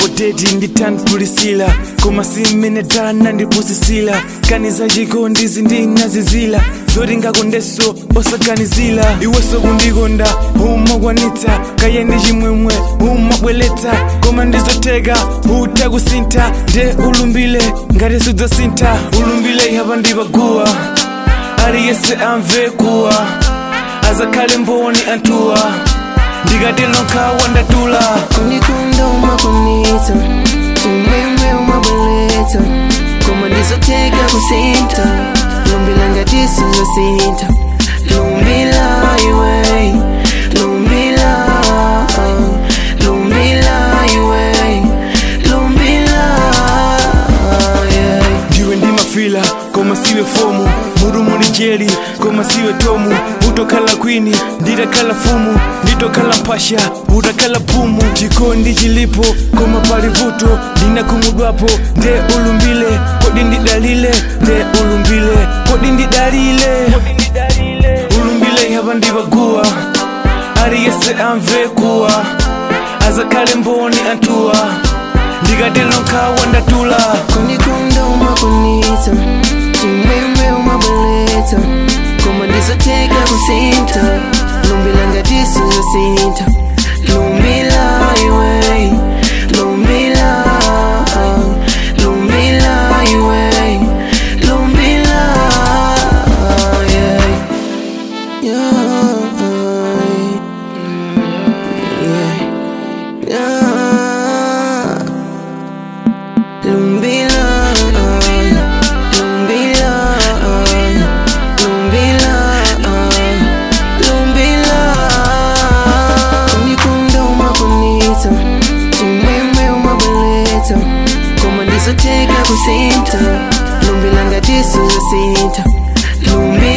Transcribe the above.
poteti nditantpulisila koma simene dana ndipusisila kaniza chikondi zindinazizila zoti ngakondeso osaganizila iweso kundikonda umakwanitsa kaye ndi chimwemwe umabweletsa koma ndizoteka utakusintha nde ulumbile ngati sudzasintha ulumbile ihapa ndipaguwa aliyense amve kuwa azakhale mboni anthuwa ndikati nokha wandatula Kunikonda umakonita chimwemwe umabweletsa koma ndizoteka kusintha lumbila ngati sizosintha lumbila iwe lumbila lumbila iwe lumbila yeah. ndiwe ndimafila koma siwe fomu murumu ni jeli koma siwe tomu utokhala kwini nditakhala fumu nditokhala mphasha utakhala phumu chikondi chilipo koma pali vuto ndinakhumudwapo nde ulumbile kodi ndidalile nde ulumbile kodi ndidalile ulumbile ihapa ndipaguwa aliyense amve kuwa azakhale mboni anthuwa ndikati nokha wandatula Kunikonda umakonita chimwemwe umabweletsa koma ndizoteka kusintha lumbila ngati sizosintha lumbila iwe lumbila lumbila iwe lumbila yeah. Yeah. Yeah. Yeah. Lumbila, lumbila, lumbila, lumbila. Unikunda umakonita, chimwemwe umabweletsa, koma ndizoteka kusintha, lumbila ngati sizosintha, lumbila.